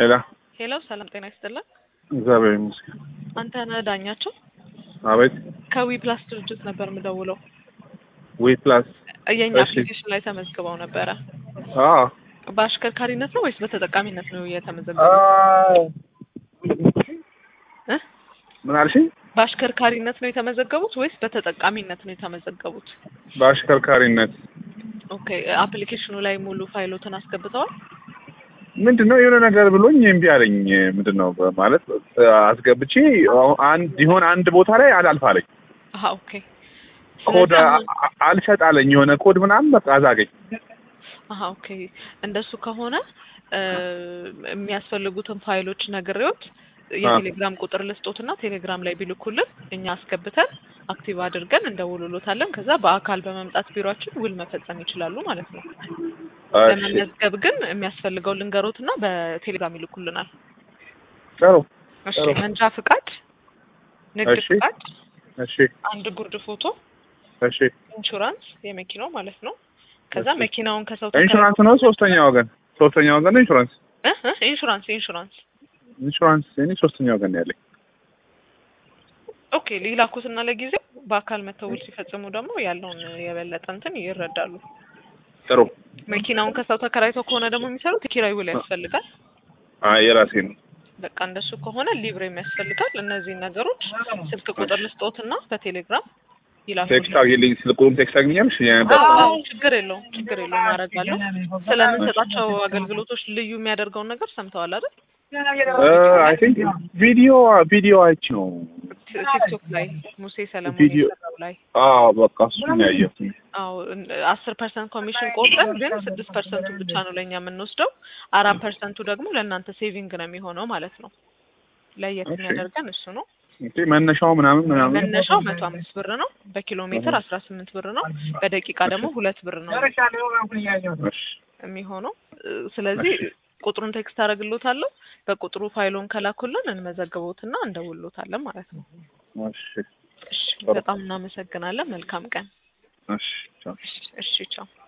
ሄላ ሄሎ፣ ሰላም ጤና ይስጥልን። እግዚአብሔር ይመስገን። አንተ ነህ ዳኛቸው? አቤት። ከዊ ፕላስ ድርጅት ነበር የምደውለው። ዊ ፕላስ የኛ እሺ። አፕሊኬሽን ላይ ተመዝግበው ነበረ። አዎ በአሽከርካሪነት ነው ወይስ በተጠቃሚነት ነው የተመዘገበው? እ? ምን አልሽኝ? በአሽከርካሪነት ነው የተመዘገቡት ወይስ በተጠቃሚነት ነው የተመዘገቡት? በአሽከርካሪነት ኦኬ። አፕሊኬሽኑ ላይ ሙሉ ፋይሎትን አስገብተዋል? ምንድን ነው የሆነ ነገር ብሎኝ እምቢ አለኝ። ምንድን ነው ማለት አስገብቼ አሁን አንድ ይሆን አንድ ቦታ ላይ አላልፍ አለኝ። አሀ ኦኬ። ኮድ ስለዚህ አሁን- አ- አ- አልሰጥ አለኝ። የሆነ ኮድ ምናምን በቃ አዛገኝ። አሀ ኦኬ። እንደሱ ከሆነ እ፣ የሚያስፈልጉትን ፋይሎች ነግሬዎት የቴሌግራም ቁጥር ልስጦትና ቴሌግራም ላይ ቢልኩልን እኛ አስገብተን አክቲቭ አድርገን እንደውልሎታለን። ከዛ በአካል በመምጣት ቢሮአችን ውል መፈጸም ይችላሉ ማለት ነው። እሺ ለመመዝገብ ግን የሚያስፈልገው ልንገሮትና በቴሌግራም ይልኩልናል። ጥሩ እሺ፣ ጥሩ። መንጃ ፍቃድ፣ ንግድ እሺ። ፍቃድ፣ እሺ አንድ ጉርድ ፎቶ፣ እሺ። ኢንሹራንስ የመኪናው ማለት ነው። ከዛ እሺ። መኪናውን ከሰው ኢንሹራንስ ነው ሶስተኛ ወገን ሶስተኛ ወገን ነው ኢንሹራንስ እ እ ኢንሹራንስ ኢንሹራንስ ኢንሹራንስ እኔ ሶስተኛ ወገን ነው ያለኝ። ኦኬ ሊላኩትና ለጊዜው በአካል መተው ውል ሲፈጽሙ ደግሞ ያለውን የበለጠ እንትን ይረዳሉ። ጥሩ መኪናውን ከሰው ተከራይተው ከሆነ ደግሞ የሚሰሩት የኪራይ ውል ያስፈልጋል። አይ የራሴ ነው። በቃ እንደሱ ከሆነ ሊብሬም ያስፈልጋል። እነዚህን ነገሮች ስልክ ቁጥር ልስጦትና በቴሌግራም ይላኩ። ቴክስት አግኝልኝ ስልኩን ቴክስት አግኛለሽ? አዎ ችግር የለውም ችግር የለውም አደርጋለሁ። ስለምንሰጣቸው አገልግሎቶች ልዩ የሚያደርገውን ነገር ሰምተዋል አይደል? አይ ቲንክ ቪዲዮ ቪዲዮ አይቼ ነው። ቲ- ቲክቶክ ላይ ሙሴ ሰለሞን ቪዲዮ- የሰራው ላይ አዎ በቃ እሱን ነው ያየሁት። አዎ አስር ፐርሰንት ኮሚሽን ቆርጠን ግን ስድስት ፐርሰንቱ ብቻ ነው ለእኛ የምንወስደው። አራት ፐርሰንቱ ደግሞ ለእናንተ ሴቪንግ ነው የሚሆነው ማለት ነው። ለየት እሺ። የሚያደርገን እሱ ነው። ኦኬ መነሻው ምናምን ምናምን መነሻው መቶ አምስት ብር ነው። በኪሎ ሜትር አስራ ስምንት ብር ነው። በደቂቃ ደግሞ ሁለት ብር ነው እሺ የሚሆነው። እ፣ ስለዚህ ቁጥሩን ቴክስት አደርግሎታለሁ። በቁጥሩ ፋይሎን ከላኩልን እንመዘግቦትና እንደውሎታለን ማለት ነው። እሺ እሺ፣ በጣም እናመሰግናለን። መልካም ቀን። እሺ ቻው። እሺ፣ ቻው።